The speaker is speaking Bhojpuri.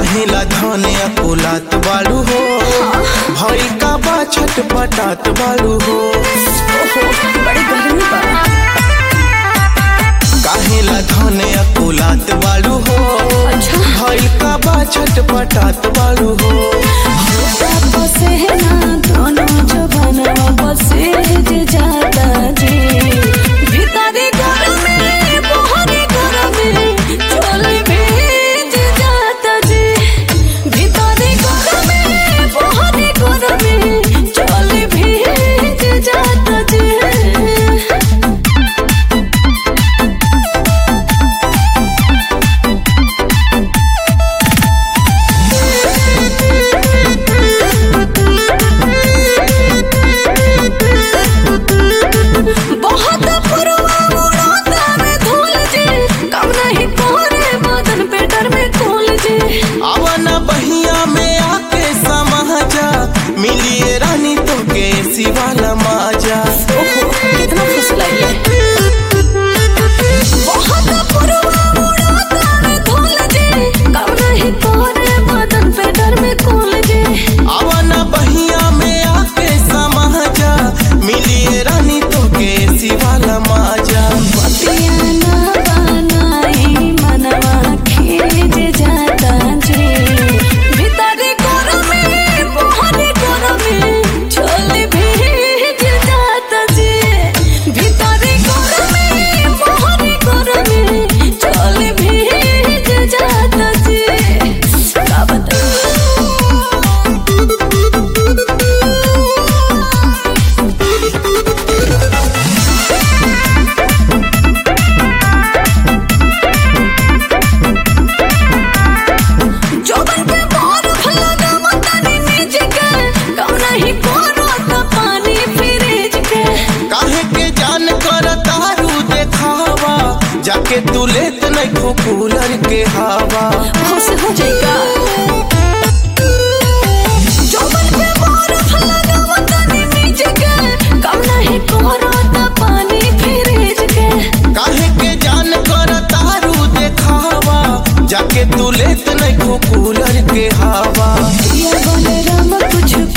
काहेला धने अकुलात बाड़ू हो भई का बा छटपटात बाड़ू हो ओहो बड़ी गर्मी बा काहेला धने अकुलात बाड़ू हो अच्छा। भई का बा छटपटात बाड़ू हो बसे ना दोनों जवाना बसे जे जाता जी भीतरी घर में बाहरी घर में चोली भेज जाता जी भीतरी घर में बाहरी घर में चोली भेज जाता जी बहुत पुरवा उड़ाता में धूल जी कम नहीं कोरे बदन पे डर में खोल जी आवन बहिया में आके समाजा मिलिए रानी तो के सिवाला माजा ओहो कितना फुसलाइए बहुत पुरवा उड़ाता में धूल जी कम नहीं कोरे बदन पे डर में खोल जी आवन बहिया में आके समाजा मिलिए रानी तो के सिवाला माजा पतियाना बनाई मनवा खींच जाता जी भीतरी घर में बाहरी घर में चोली भेज जाता जी भीतरी घर में बाहरी घर में चोली भेज जाता जी का जोबन के मोर फलगा मतनी नीच के कम नहीं कोनो त पानी फ्रिज के काहे के जान कर तारू देखावा जाके तू लेत नहीं खो कूलर के हवा होश हो जाएगा जोबन के मोर फलगा मतनी नीच के कम नहीं कोनो त पानी फ्रिज के काहे के जान कर तारू देखावा जाके तू लेत नहीं खो कूलर के हवा ये बने राम कुछ